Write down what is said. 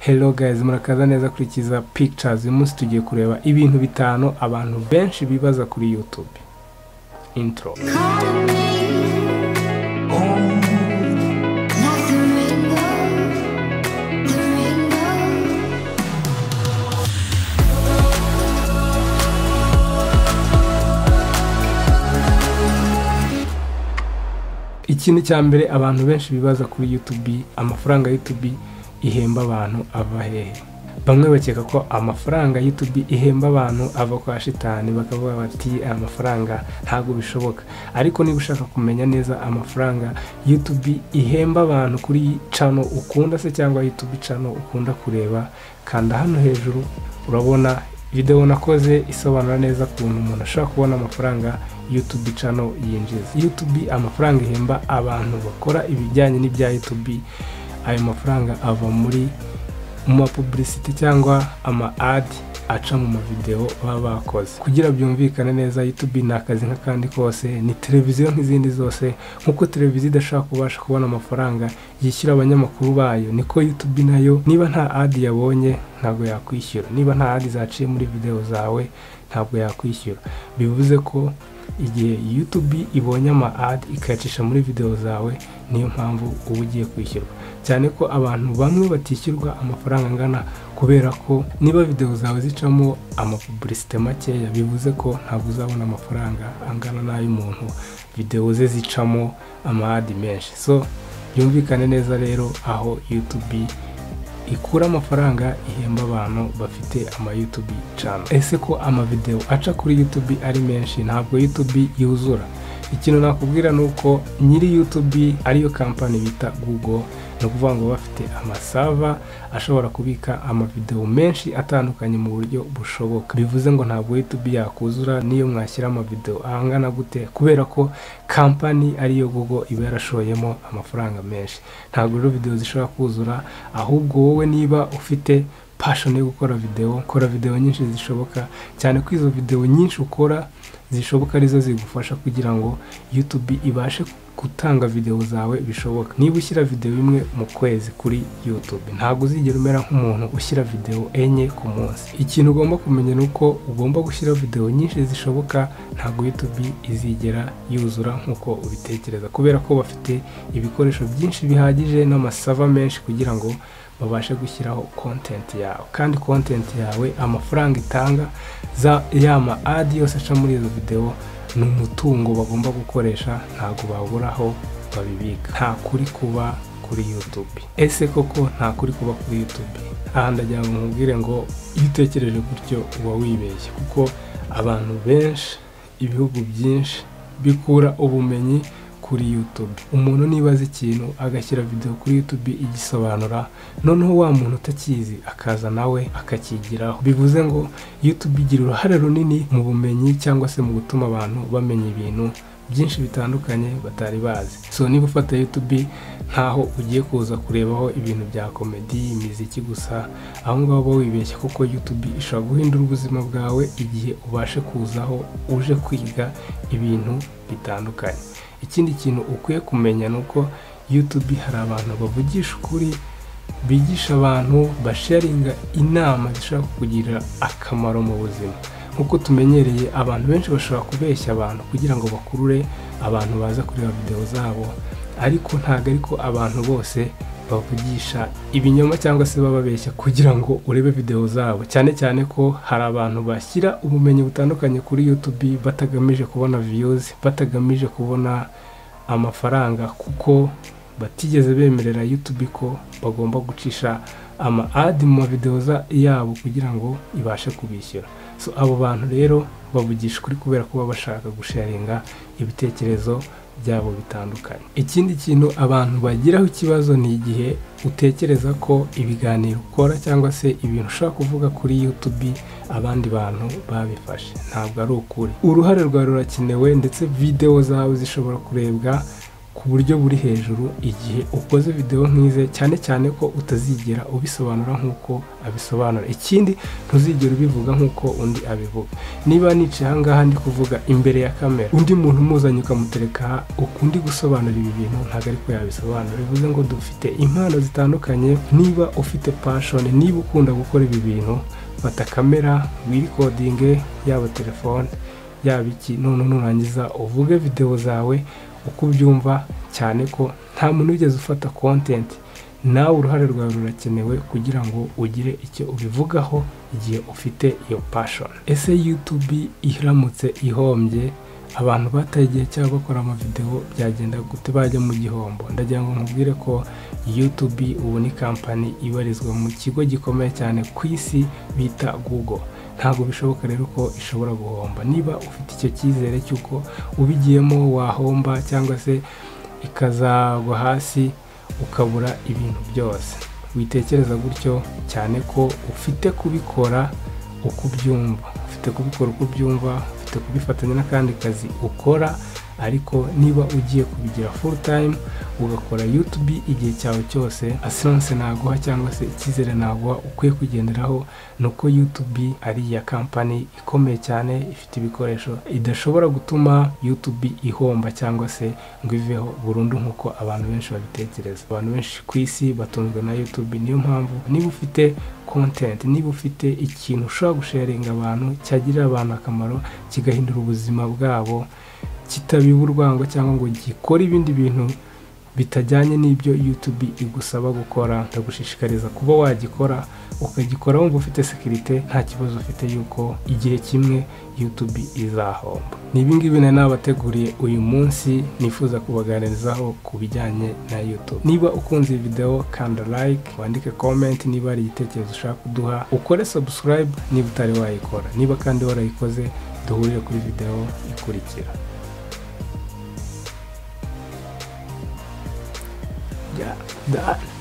hello guys murakaza neza kuri kiza pictures uyu munsi tugiye kureba ibintu bitanu abantu benshi bibaza kuri youtube intro ikintu cya mbere abantu benshi bibaza kuri youtube amafaranga youtube ihemba abantu ava hehe bamwe bakeka ko amafaranga youtube ihemba abantu ava kwa shitani bakavuga bati aya mafaranga ntabwo bishoboka ariko niba ushaka kumenya neza amafaranga youtube ihemba abantu kuri cano ukunda se cyangwa youtube cano ukunda kureba kanda hano hejuru urabona videwo nakoze isobanura neza ukuntu umuntu ashobora kubona amafaranga youtube cano yinjiza youtube amafaranga ihemba abantu bakora ibijyanye n'ibya youtube ayo mafaranga ava muri mu mapubulisiti cyangwa ama adi aca mu mavidewo baba bakoze kugira byumvikane neza youtube ni akazi nk'akandi kose ni televiziyo nk'izindi zose nk'uko televiziyo idashobora kubasha kubona amafaranga yishyura abanyamakuru bayo niko youtube nayo niba nta adi yabonye ntabwo yakwishyura niba nta adi zaciye muri videwo zawe ntabwo yakwishyura bivuze ko igihe youtube ibonye ama adi ikayacisha muri videwo zawe niyo mpamvu uba ugiye kwishyurwa cyane ko abantu bamwe batishyurwa amafaranga angana kubera ko niba videwo zawe zicamo amapubulisite makeya bivuze ko ntabwo uzabona amafaranga angana n'ay'umuntu videwo ze zicamo ama adi menshi so byumvikane neza rero aho youtube ikura amafaranga ihemba abantu bafite ama YouTube channel ese ko amavideo aca kuri YouTube ari menshi ntabwo YouTube yuzura ikintu nakubwira ni uko nyiri YouTube ariyo kampani bita Google ni ukuvuga ngo bafite amasava ashobora kubika amavideo menshi atandukanye mu buryo bushoboka bivuze ngo ntabwo YouTube yakuzura niyo mwashyira amavideo ahangana gute kubera ko kampani ariyo Google iba yarashoyemo amafaranga menshi ntabwo rero video zishobora kuzura ahubwo wowe niba ufite pashoni yo gukora video kora video nyinshi zishoboka cyane ko izo video nyinshi ukora zishoboka arizo zigufasha kugira ngo YouTube ibashe gutanga videwo zawe bishoboka niba ushyira videwo imwe mu kwezi kuri youtube ntabwo uzigera umera nk'umuntu ushyira videwo enye ku munsi ikintu ugomba kumenya ni uko ugomba gushyira videwo nyinshi zishoboka ntabwo youtube izigera yuzura nk'uko ubitekereza kubera ko bafite ibikoresho byinshi bihagije n'amasava menshi kugira ngo babashe gushyiraho kontenti yawe kandi kontenti yawe amafaranga itanga y'ama adi yose aca muri izo videwo ni umutungo bagomba gukoresha ntabwo babura aho babibika nta kuri kuba kuri youtube ese koko nta kuri kuba kuri youtube aha ndagira ngo nkubwire ngo iyo utekereje gutyo uba wibeshye kuko abantu benshi ibihugu byinshi bikura ubumenyi kuri youtube umuntu niba azi ikintu agashyira videwo kuri youtube igisobanura noneho wa muntu utakizi akaza nawe akakigiraho bivuze ngo youtube igira uruhare runini mu bumenyi cyangwa se mu gutuma abantu bamenya ibintu byinshi bitandukanye batari bazi so niba ufata youtube nkaho ugiye kuza kurebaho ibintu bya komedi imiziki gusa aho ngaho uba wibeshya kuko youtube ishobora guhindura ubuzima bwawe igihe ubashe kuzaho uje kwiga ibintu bitandukanye ikindi kintu ukwiye kumenya ni uko youtube hari abantu bavugisha ukuri bigisha abantu basharinga inama zishobora kukugirira akamaro mu buzima nk'uko tumenyereye abantu benshi bashobora kubeshya abantu kugira ngo bakurure abantu baza kureba videwo zabo ariko ntabwo ariko abantu bose bavugisha ibinyoma cyangwa se bababeshya kugira ngo urebe videwo zabo cyane cyane ko hari abantu bashyira ubumenyi butandukanye kuri youtube batagamije kubona viyuzi batagamije kubona amafaranga kuko batigeze bemerera youtube ko bagomba gucisha ama adi mu mavidewo yabo kugira ngo ibashe kubishyura so abo bantu rero bavugisha ukuri kubera ko baba bashaka gusharinga ibitekerezo byabo bitandukanye ikindi kintu abantu bagiraho ikibazo ni igihe utekereza ko ibiganiro ukora cyangwa se ibintu ushobora kuvuga kuri youtube abandi bantu babifashe ntabwo ari ukuri uruhare rwawe rurakenewe ndetse videwo zawe zishobora kurebwa ku buryo buri hejuru igihe ukoze videwo nk'ize cyane cyane ko utazigera ubisobanura nk'uko abisobanura ikindi ntuzigera ubivuga nk'uko undi abivuga niba nicaye ahangaha ndi kuvuga imbere ya kamera undi muntu umuzanye ukamutereka aha ukundi gusobanura ibi bintu ntabwo ariko yabisobanura bivuze ngo dufite impano zitandukanye niba ufite pashoni niba ukunda gukora ibi bintu fata kamera wirikodinge yaba telefone yaba iki none nurangiza uvuge videwo zawe uko ubyumva cyane ko nta muntu wigeze ufata kontenti nawe uruhare rwawe rurakenewe kugira ngo ugire icyo ubivugaho igihe ufite iyo pashoni ese yutubi iramutse ihombye abantu bataye igihe cyabo bakora amavidewo byagenda gute bajya mu gihombo ndagira ngo nkubwire ko yutubi ubu ni kampani ibarizwa mu kigo gikomeye cyane ku isi bita google ntabwo bishoboka rero ko ishobora guhomba niba ufite icyo cyizere cy'uko ubigiyemo wahomba cyangwa se ikazagwa hasi ukabura ibintu byose witekereza gutyo cyane ko ufite kubikora uko ubyumva ufite kubikora uko ubyumva ufite kubifatanya n'akandi kazi ukora ariko niba ugiye kubigira full time ugakora YouTube igihe cyawe cyose asiranse naguha cyangwa se icyizere naguha ukwiye kugenderaho ni uko YouTube ari iya kampani ikomeye cyane ifite ibikoresho idashobora gutuma YouTube ihomba cyangwa se ngo iveho burundu nk'uko abantu benshi babitekereza abantu benshi ku isi batunzwe na YouTube niyo mpamvu niba ufite content niba ufite ikintu ushobora gusharinga abantu cyagirira abantu akamaro kigahindura ubuzima bwabo kitabiba urwango cyangwa ngo gikore ibindi bintu bitajyanye n'ibyo YouTube igusaba gukora ndagushishikariza kuba wagikora ukagikora wumva ufite sekirite nta kibazo ufite yuko igihe kimwe YouTube izahomba ni ibingibi nari nabateguriye uyu munsi nifuza kubaganirizaho ku bijyanye na YouTube niba ukunze iyi videwo kanda like wandike comment niba hari igitekerezo ushaka kuduha ukore subscribe niba utari wayikora niba kandi warayikoze duhurire kuri videwo ikurikira Yeah, that.